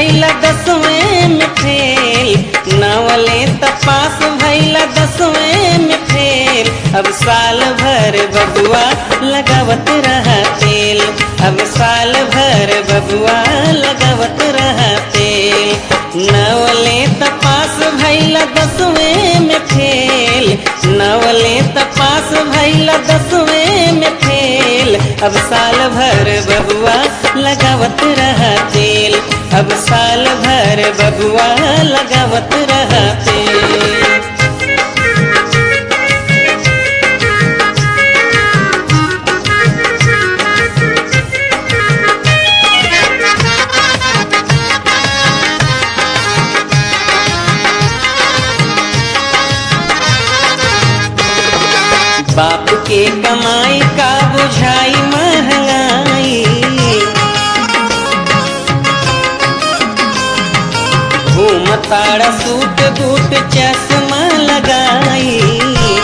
भैला दसवें में फेल नवले तपास भैला दसवें में फेल अब साल भर बबुआ लगावत रहा तेल अब साल भर बबुआ लगावत रहा तेल नवले तपास भैला दसवें में फेल नवले तपास भैला दसवें में फेल अब साल भर बबुआ लगावत रहा तेल अब साल भर बबुआ लगावत रहा तेल बाप के कमाई का बुझाई महंगाई घूमताड़ा सूट बूट चश्मा लगाई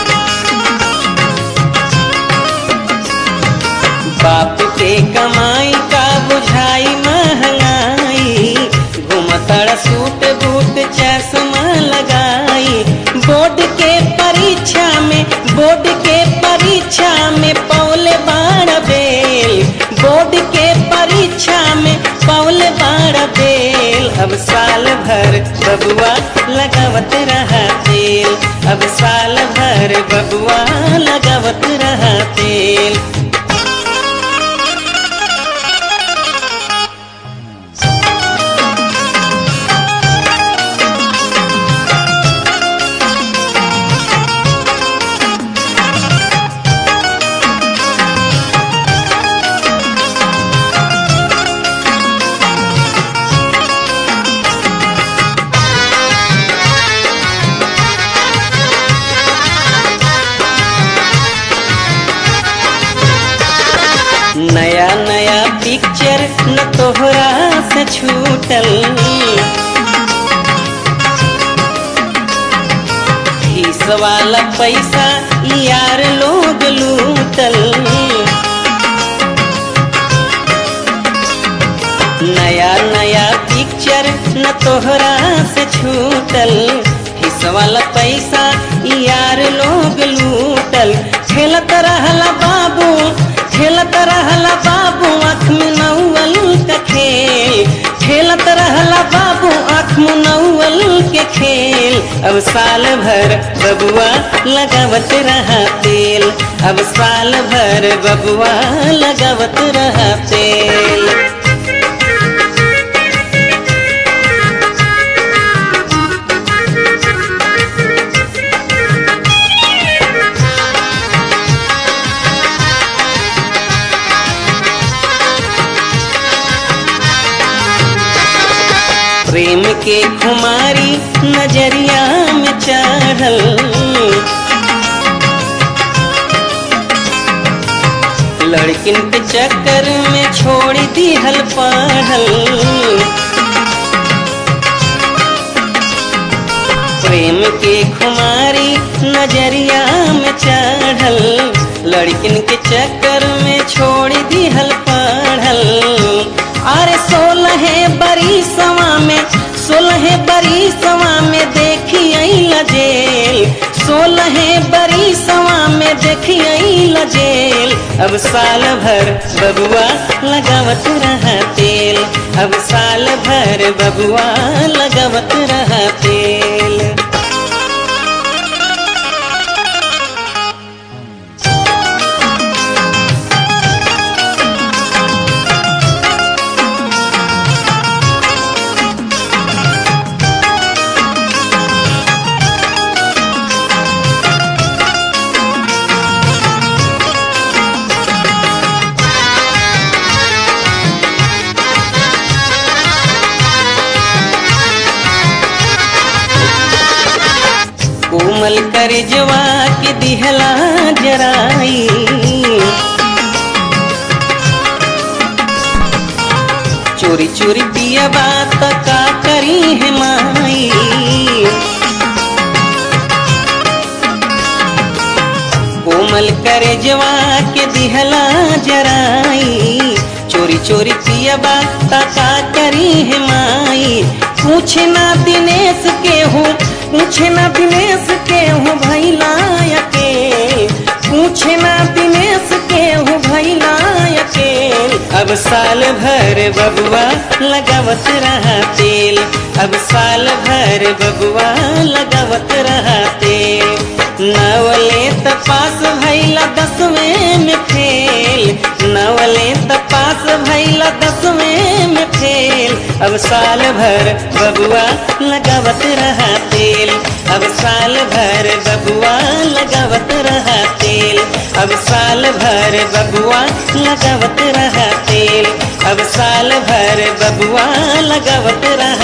बाप के कमाई का बुझाई महंगाई घूमताड़ा सूट बूट चश्मा लगाई बोर्ड के परीक्षा में बोर्ड के परीक्षा में पौले बाड़ बेल बोर्ड के परीक्षा में पौले बाड़ बेल अब साल भर बबुआ लगावत रहा तेल अब साल भर बबुआ लगावत रहा तेल नया नया पिक्चर न तोहरा से छूटल फीस वाला पैसा यार लोग लूटल नया नया पिक्चर न तोहरा से छूटल फीस वाला पैसा यार लोग लूटल खेलत रहला बाबू खेलत रहला बाबू आँख में नौअल का खेल खेलत रहला बाबू आँख में नौअल के खेल अब साल भर बबुआ लगावत रहा तेल अब साल भर बबुआ लगावत रहा तेल प्रेम के खुमारी नजरिया में चढ़ल लड़किन के चक्कर में छोड़ दिहल पढ़ल प्रेम के खुमारी नजरिया में चढ़ल लड़किन के चक्कर में छोड़ दिहल पढ़ल अरे सोलह बरी सवा में सोलह बरी सवा में देखी जेल सोलह बरी सवा में देखी जेल अब साल भर बबुआ लगावत रहा तेल अब साल भर बबुआ लगावत रहा तेल कोमल कर जवा के दिहला जराई चोरी चोरी पिया बात का करी है माई कोमल कर जवा के दिहला जराई चोरी चोरी पियबा ताका करी है माई पूछे ना दिनेश के हूँ पूछे ना दिनेश के हूँ भैला अकेल पूछे ना दिनेश के हूँ भैला अकेल अब साल भर बबुआ लगावत रहा तेल अब साल भर बबुआ लगावत रहा तेल नवले तपास भैला दसवें में फेल नवले तपास भैला दसवें में फेल अब साल भर बबुआ लगावत रहा तेल अब साल भर बबुआ लगावत रहा तेल अब साल भर बबुआ लगावत रहा तेल अब साल भर बबुआ लगावत रहा